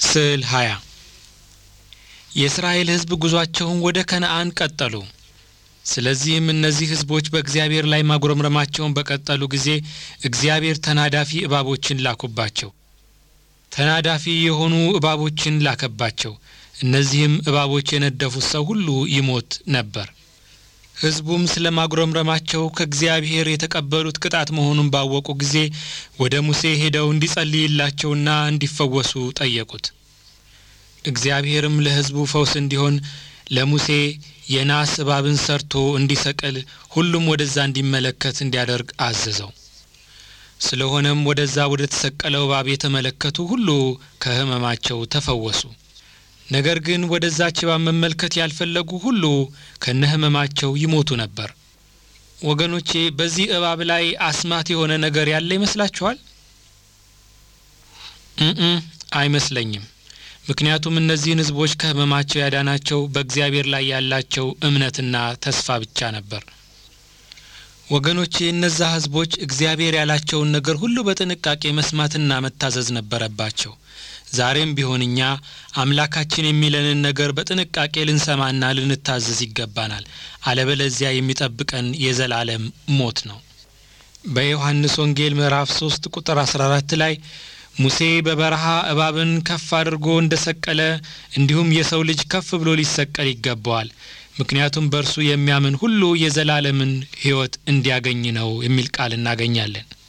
ስዕል 20 የእስራኤል ሕዝብ ጉዟቸውን ወደ ከነአን ቀጠሉ። ስለዚህም እነዚህ ሕዝቦች በእግዚአብሔር ላይ ማጉረምረማቸውን በቀጠሉ ጊዜ እግዚአብሔር ተናዳፊ እባቦችን ላኩባቸው። ተናዳፊ የሆኑ እባቦችን ላከባቸው። እነዚህም እባቦች የነደፉት ሰው ሁሉ ይሞት ነበር። ሕዝቡም ስለ ማጉረምረማቸው ከእግዚአብሔር የተቀበሉት ቅጣት መሆኑን ባወቁ ጊዜ ወደ ሙሴ ሄደው እንዲጸልይላቸውና እንዲፈወሱ ጠየቁት። እግዚአብሔርም ለሕዝቡ ፈውስ እንዲሆን ለሙሴ የናስ እባብን ሰርቶ እንዲሰቅል ሁሉም ወደዛ እንዲመለከት እንዲያደርግ አዘዘው። ስለሆነም ወደዛ ወደ ተሰቀለው እባብ የተመለከቱ ሁሉ ከሕመማቸው ተፈወሱ። ነገር ግን ወደዛች እባብ መመልከት ያልፈለጉ ሁሉ ከነ ሕመማቸው ይሞቱ ነበር። ወገኖቼ በዚህ እባብ ላይ አስማት የሆነ ነገር ያለ ይመስላችኋል? እም አይመስለኝም። ምክንያቱም እነዚህን ሕዝቦች ከሕመማቸው ያዳናቸው በእግዚአብሔር ላይ ያላቸው እምነትና ተስፋ ብቻ ነበር። ወገኖቼ እነዛ ሕዝቦች እግዚአብሔር ያላቸውን ነገር ሁሉ በጥንቃቄ መስማትና መታዘዝ ነበረባቸው። ዛሬም ቢሆን እኛ አምላካችን የሚለንን ነገር በጥንቃቄ ልንሰማና ልንታዘዝ ይገባናል። አለበለዚያ የሚጠብቀን የዘላለም ሞት ነው። በዮሐንስ ወንጌል ምዕራፍ 3 ቁጥር 14 ላይ ሙሴ በበረሃ እባብን ከፍ አድርጎ እንደ ሰቀለ እንዲሁም የሰው ልጅ ከፍ ብሎ ሊሰቀል ይገባዋል፣ ምክንያቱም በእርሱ የሚያምን ሁሉ የዘላለምን ሕይወት እንዲያገኝ ነው የሚል ቃል እናገኛለን።